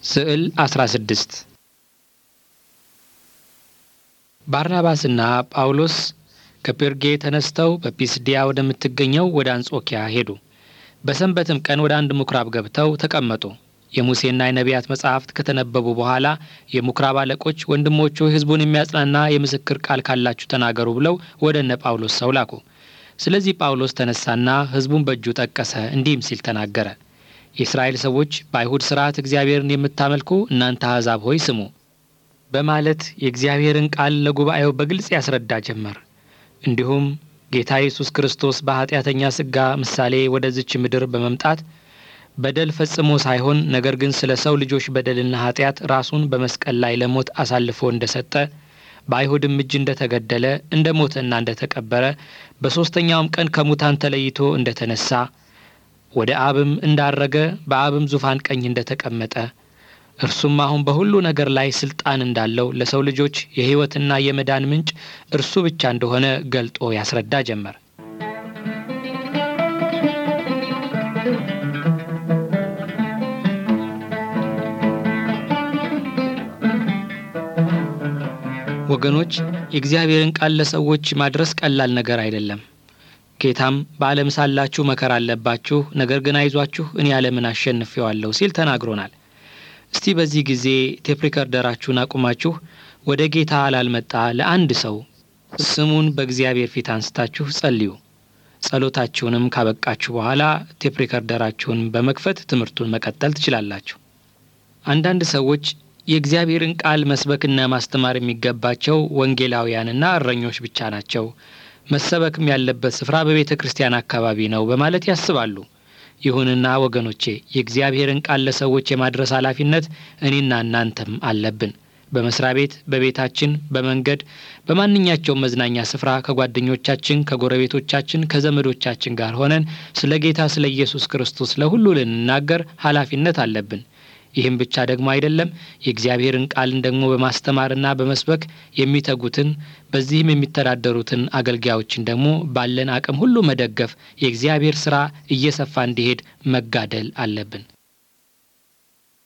ስዕል 16 ባርናባስና ጳውሎስ ከጴርጌ ተነስተው በጲስድያ ወደምትገኘው ወደ አንጾኪያ ሄዱ። በሰንበትም ቀን ወደ አንድ ምኵራብ ገብተው ተቀመጡ። የሙሴና የነቢያት መጻሕፍት ከተነበቡ በኋላ የምኵራብ አለቆች ወንድሞቹ ሕዝቡን የሚያጽናና የምስክር ቃል ካላችሁ ተናገሩ ብለው ወደ እነ ጳውሎስ ሰው ላኩ። ስለዚህ ጳውሎስ ተነሳና ሕዝቡን በእጁ ጠቀሰ፣ እንዲህም ሲል ተናገረ። የእስራኤል ሰዎች በአይሁድ ሥርዓት እግዚአብሔርን የምታመልኩ እናንተ አሕዛብ ሆይ ስሙ በማለት የእግዚአብሔርን ቃል ለጉባኤው በግልጽ ያስረዳ ጀመር። እንዲሁም ጌታ ኢየሱስ ክርስቶስ በኀጢአተኛ ሥጋ ምሳሌ ወደዚች ምድር በመምጣት በደል ፈጽሞ ሳይሆን ነገር ግን ስለ ሰው ልጆች በደልና ኀጢአት ራሱን በመስቀል ላይ ለሞት አሳልፎ እንደ ሰጠ በአይሁድም እጅ እንደ ተገደለ እንደ ሞተና እንደ ተቀበረ በሦስተኛውም ቀን ከሙታን ተለይቶ እንደ ተነሣ ወደ አብም እንዳረገ በአብም ዙፋን ቀኝ እንደ ተቀመጠ እርሱም አሁን በሁሉ ነገር ላይ ስልጣን እንዳለው ለሰው ልጆች የሕይወትና የመዳን ምንጭ እርሱ ብቻ እንደሆነ ገልጦ ያስረዳ ጀመር። ወገኖች የእግዚአብሔርን ቃል ለሰዎች ማድረስ ቀላል ነገር አይደለም። ጌታም በዓለም ሳላችሁ መከራ አለባችሁ፣ ነገር ግን አይዟችሁ እኔ ዓለምን አሸንፌዋለሁ ሲል ተናግሮናል። እስቲ በዚህ ጊዜ ቴፕ ሪከርደራችሁን አቁማችሁ ወደ ጌታ ላልመጣ ለአንድ ሰው ስሙን በእግዚአብሔር ፊት አንስታችሁ ጸልዩ። ጸሎታችሁንም ካበቃችሁ በኋላ ቴፕ ሪከርደራችሁን በመክፈት ትምህርቱን መቀጠል ትችላላችሁ። አንዳንድ ሰዎች የእግዚአብሔርን ቃል መስበክና ማስተማር የሚገባቸው ወንጌላውያንና እረኞች ብቻ ናቸው መሰበክም ያለበት ስፍራ በቤተ ክርስቲያን አካባቢ ነው በማለት ያስባሉ። ይሁንና ወገኖቼ የእግዚአብሔርን ቃል ለሰዎች የማድረስ ኃላፊነት እኔና እናንተም አለብን። በመስሪያ ቤት፣ በቤታችን፣ በመንገድ፣ በማንኛቸውም መዝናኛ ስፍራ ከጓደኞቻችን፣ ከጎረቤቶቻችን፣ ከዘመዶቻችን ጋር ሆነን ስለ ጌታ ስለ ኢየሱስ ክርስቶስ ለሁሉ ልንናገር ኃላፊነት አለብን። ይህም ብቻ ደግሞ አይደለም። የእግዚአብሔርን ቃልን ደግሞ በማስተማርና በመስበክ የሚተጉትን በዚህም የሚተዳደሩትን አገልጋዮችን ደግሞ ባለን አቅም ሁሉ መደገፍ፣ የእግዚአብሔር ሥራ እየሰፋ እንዲሄድ መጋደል አለብን።